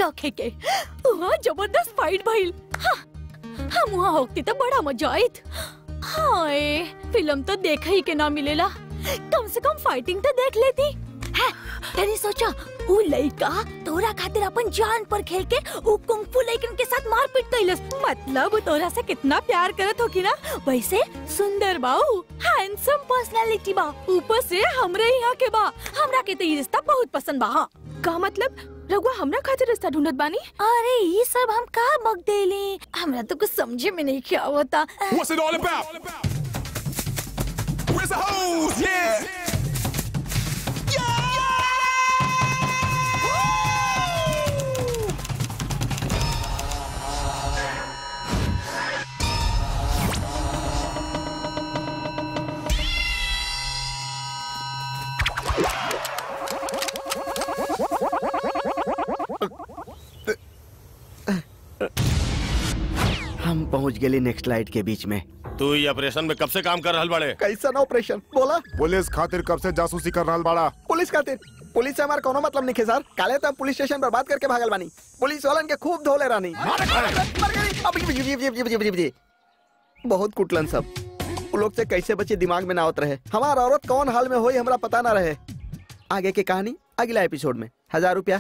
रखे के वहाँ जबरदस्त फाइट भइल हाँ, हम वहाँ होती तो बड़ा मजा आयत हाय फिल्म तो देखा ही के ना मिलेला कम से कम फाइटिंग तो देख लेती है तेरी सोचा वो लड़का तोरा खातिर अपन जान पर खेल के वो कुंफू लड़कन के साथ मारपीट कैलस मतलब वो तोरा से कितना प्यार करत होगी ना वैसे सुंदर बाऊ हैंडसम पर्सनालिटी बा ऊपर से हमरे यहाँ के बा हमरा के तो ये रिश्ता बहुत पसंद बा हाँ का मतलब रघुआ हमरा खातिर रिश्ता ढूंढत बानी अरे ये सब हम का बक देली हमरा तो कुछ समझे में नहीं क्या होता What's it all about? Where's the hose? Yeah. हम पहुंच गए नेक्स्ट लाइट के बीच में तू ये ऑपरेशन में कब से काम कर रहल बड़े कैसा ऑपरेशन बोला पुलिस खातिर कब से जासूसी कर रहल बाड़ा पुलिस खातिर पुलिस से हमारा कोनो मतलब नहीं है सर काले तो हम पुलिस स्टेशन बर्बाद करके भागल बानी पुलिस वालन के खूब धोले रानी मर गई। अब जी- जी- जी- जी- जी- जी- जी। बहुत कुटलन सब वो लोग से कैसे बचे दिमाग में ना आवत रहे हमारा औरत कौन हाल में होई हमरा पता ना रहे आगे की कहानी अगला एपिसोड में हजार रुपया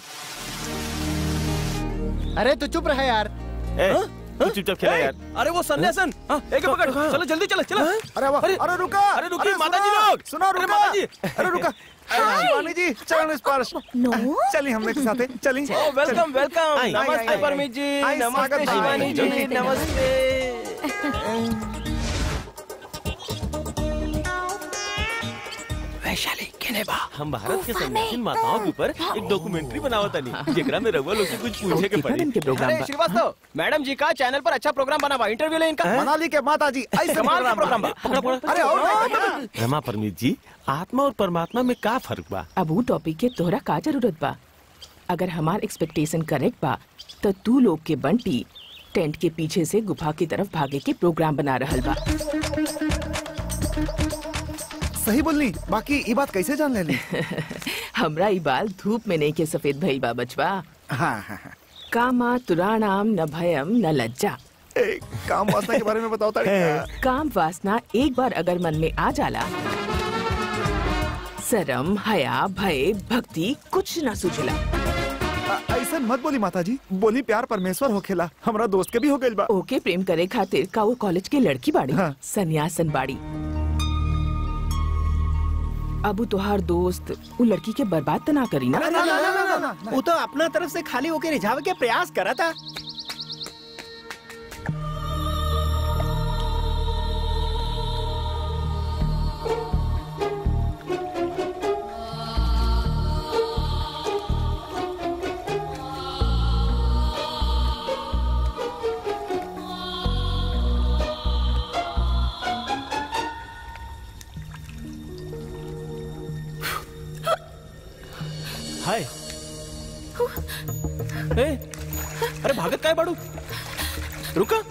अरे तू चुप रहे यार तू चुपचाप खेला यार अरे वो सन्यासन हाँ, एक पकड़ चलो जल्दी चलो चलो अरे वाह अरे रुका अरे रुकिए सुनो, माता जी लोग सुनो अरे रुका माता जी अरे रुका शिवानी जी चरण स्पर्श नो चलिए हम लोग के साथ चलिए ओ वेलकम वेलकम आई, आई, नमस्ते आई, परमीत जी आई, स्वागत नमस्ते है। शिवानी जी आई, नमस्ते वैशाली केने बा हम भारत के सन्यासी माताओं के ऊपर एक डॉक्यूमेंट्री बनावत तनी जेकरा में रघुआ लोग से कुछ पूछे के पड़ी के प्रोग्राम अरे श्रीवास्तव मैडम जी का चैनल पर अच्छा प्रोग्राम बना बा इंटरव्यू ले इनका मनाली के माता जी ऐसे कमाल का प्रोग्राम प्रोग्राम बा अरे और नहीं बना। रमा परमीत जी आत्मा और परमात्मा में का फर्क बा अब ऊ टॉपिक के तोहरा का जरूरत बा अगर हमार एक्सपेक्टेशन करेक्ट बा तो तू लोग के बंटी टेंट के पीछे से गुफा की तरफ भागे के प्रोग्राम बना रहल बा सही बोलनी बाकी ये बात कैसे जान लेली हमरा ई बाल धूप में नहीं के सफेद भइल बा बचवा हाँ हाँ हाँ कामा तुराणाम न भयम न लज्जा ए, काम वासना के बारे में बताओ तारी काम वासना एक बार अगर मन में आ जाला शरम हया भय भक्ति कुछ न सूझला ऐसा मत बोली माता जी बोली प्यार परमेश्वर होखेला हमरा दोस्त के भी हो गइल बा ओके प्रेम करे खातिर का वो कॉलेज के लड़की बाड़ी हाँ। सन्यासन बाड़ी अबू तोहार दोस्त वो लड़की के बर्बाद तो ना करी ना वो तो अपना तरफ से खाली होके रिझावे के प्रयास करा था हाय ए, अरे भागत काय बाड़ू रुका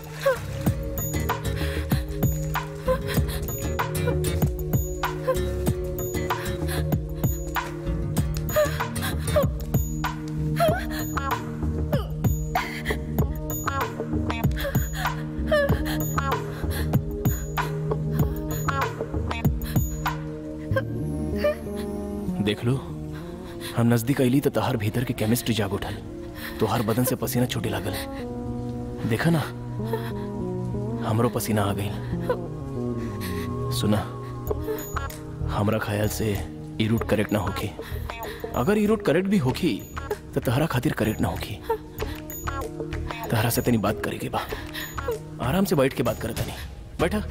देख लो हम नजदीक अली तो तहार भीतर के केमिस्ट्री जाग उठल तोहार बदन से पसीना छूटे लागल देखा ना हमरो पसीना आ गई सुना हमरा ख्याल से ई रूट करेक्ट ना होखी अगर ई रूट करेक्ट भी होखी तो तहरा खातिर करेक्ट ना होखी तहरा से तनी बात करेगी बा आराम से बैठ के बात करता नहीं बैठा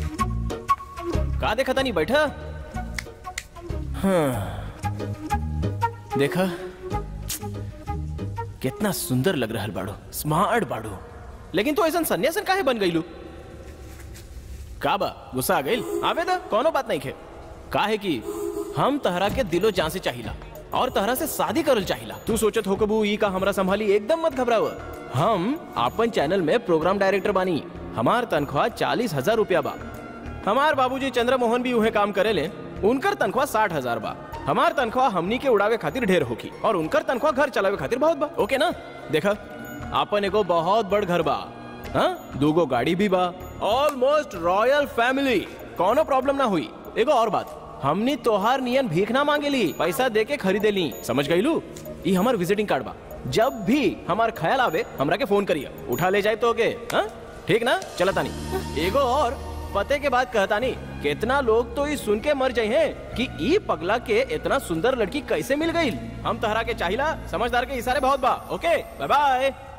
का देखा था नहीं बैठा हाँ देखा कितना सुंदर लग रहा बाड़ो स्मार्ट बाड़ो लेकिन तू ऐसा सन्यासन काहे बन गईलू का बा गुस्सा आ गईल आवे दा कोनो बात नहीं खे काहे कि हम तहरा के दिलो जान से चाहिला और तहरा से शादी करल चाहिला तू सोचत हो कबू ई का हमरा संभाली एकदम मत घबराव हम अपन चैनल में प्रोग्राम डायरेक्टर बानी हमार तनख्वाह चालीस हजार रुपया बा हमार बाबूजी चंद्र मोहन भी उहे काम करेले उनकर तनख्वाह साठ हजार बा हमार तनख्वाह हमनी के उड़ावे खातिर ढेर होगी और उनकर तनख्वाह घर चलावे खातिर बहुत बा ओके ना देखा आपन एगो बहुत बड़ घर बा हाँ दूगो गाड़ी भी बा ऑलमोस्ट रॉयल फैमिली कोनो प्रॉब्लम ना हुई एगो और बात हमनी तोहार नियन भीख ना मांगेली पैसा दे के खरीदे ली समझ गईलू ई हमार विजिटिंग कार्ड बा जब भी हमार ख्याल आवे हमरा के फोन करिए उठा ले जाए तो ओके हाँ ठीक ना चला तानी एगो और पते के बाद कहता नहीं कितना लोग तो ये सुन के मर जाए हैं कि ई पगला के इतना सुंदर लड़की कैसे मिल गई हम तहरा के चाहिला समझदार के इशारे बहुत बा ओके बाय बाय